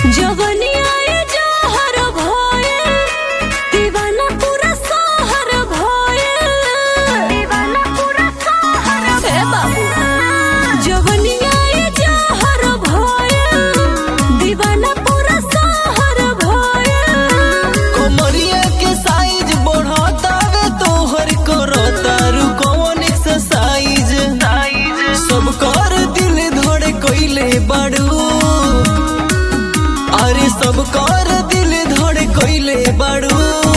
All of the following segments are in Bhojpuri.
जवनिया ये जहर भोए दीवाना पूरा शहर भोए दीवाना पूरा शहर हे बाबू जवनिया ये जहर भोए दीवाना पूरा शहर भोए कमरिया के साइज बढ़तावे तोहर करतारू कौन एक्सरसाइज सब कर दिल धड़ कइले बाड़ू अरे सब कर दिल धड़ कइले बाड़ू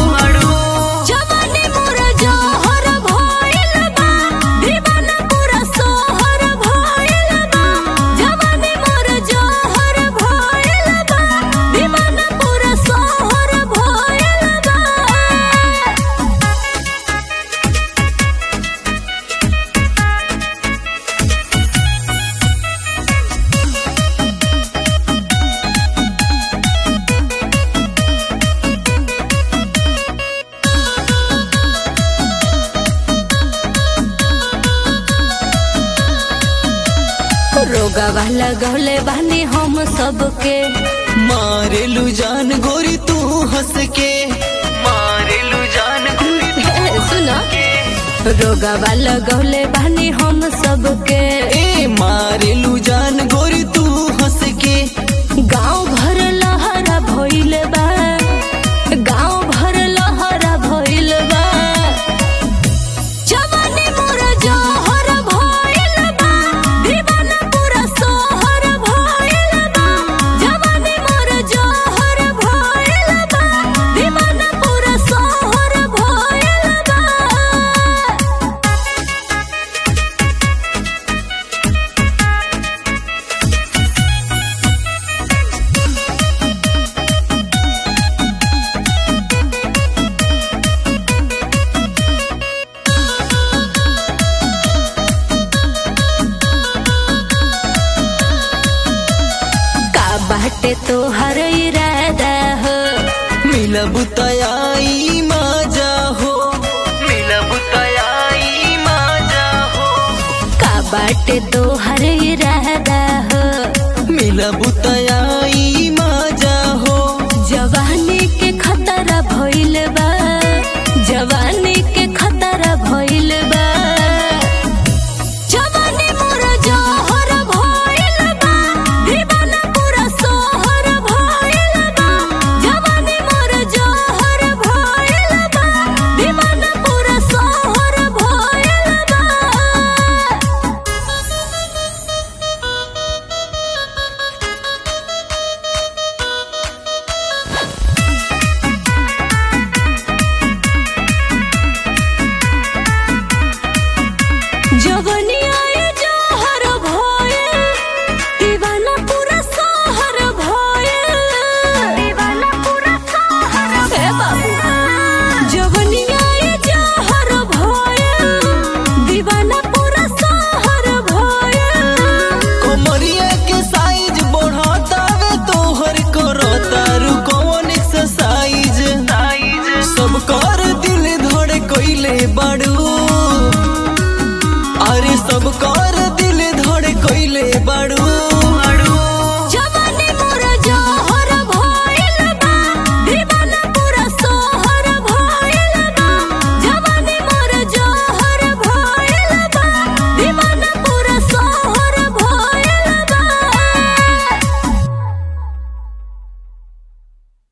जवानी मोरा जहर भोइल बा दीवाना पूरा शहर भोइल बा जवानी मोरा जहर भोइल बा दीवाना पूरा शहर भोइल बा रोगवा लगौले बानी हम सबके मारेलू जान गोरी तू हंस के मारेलू जान गोरी सुनो रोगवा लगौले बानी हम सबके ए मारेलू जान गोरी तू हंस के गांव भर लहरा भइल बा गांव भर लहरा भइल बा जवानी मोरा जहर भइल बा दीवाना पूरा शहर भइल बा जवानी मोरा जहर भइल बा दीवाना पूरा शहर भइल बा का बाटे तोहर इरादा हो मिलब तयाई माजा हो मिलब तयाई माजा हो का बाटे तोहर इरादा हो मिलब तयाई